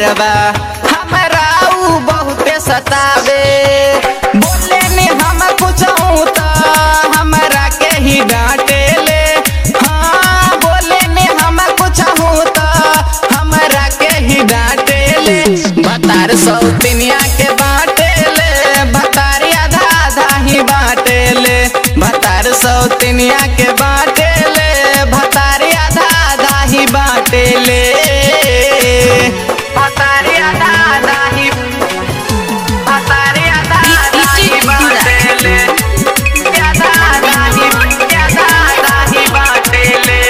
पियवा हमरा ऊ बहुते सतावे बोले में हम कुछ त हमरा के ही डांटे ले हाँ बोले में हम कुछ त हमरा के ही डांटे ले बतार सौतिनिया के बाटे ले बतार आधा आधा ही बाटे ले भतार सौतिनिया के बाटे ले भतार आधा आधा ही बाटे ले भतार आधा आधा ही भतार आधा आधा ही बाटे ले आधा आधा ही आधा आधा ही बाटे ले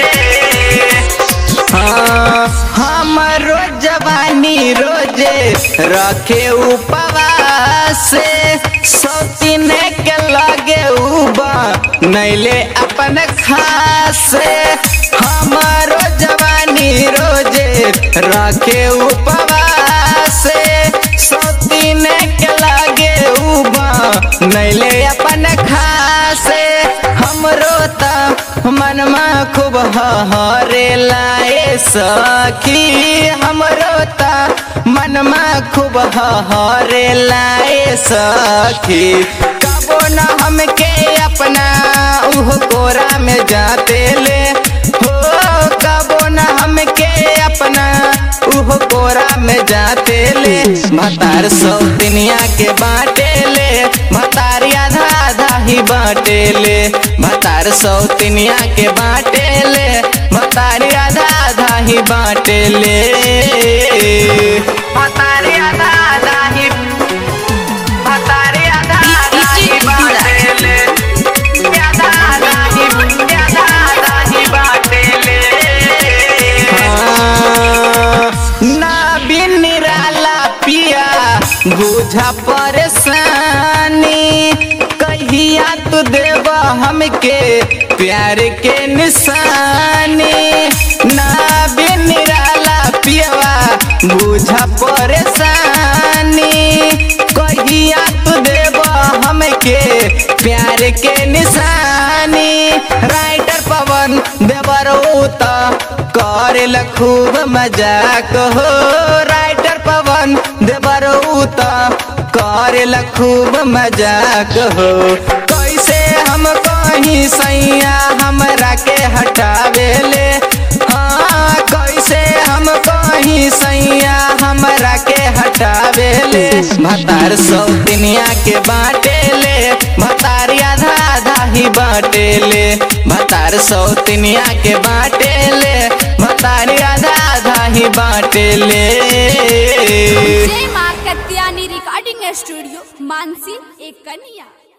हाँ, हमरो जवानी रोजे रखे उपवास सौतीन के लगे उबा नैले अपन खास हमरो जवानी रोजे रखे उपवास सौतीन के लगे उबा नैले अपन खास हमरो त मनमा खूब हरे लाए सखी हमरो त मनमा खूब हरे लाए सखी कबो न हमके अपना उह कोरा में जाते ले हो कबो न हमके अपना उह कोरा में जाते ले भतार सौतिनिया के बाटे ले भतार आधा आधा ही बाटे ले भतार सौतिनिया के बाटे ले भतार आधा आधा ही बाटे ले भतार आधा आधा ही भतार आधा आधा ही बाटे ले आधा आधा ही आधा आधा ही बाटे ले हाँ, ना बिन निराला पिया बुझा परेशानी कहिया तू देव हमके प्यार के निशानी ना बिन निराला पियवा बुझा परेशानी कहिया तू देव हमके प्यार के निशानी राइटर पवन देवर उत करेल खूब मजाक हो राइटर पवन देवर उत करेल खूब मजाक हो कैसे हम कहीं सैया हमरा के हटावेले हाँ कैसे हम कहीं सैया हमरा के हटावेले भतार सौतिनिया के बाटे ले भतार आधा आधा ही बाटे ले भतार सौतिनिया के बाटे ले भतार आधा आधा ही बाटे ले जय माँ कत्यानी रिकॉर्डिंग स्टूडियो मानसी एक कन्या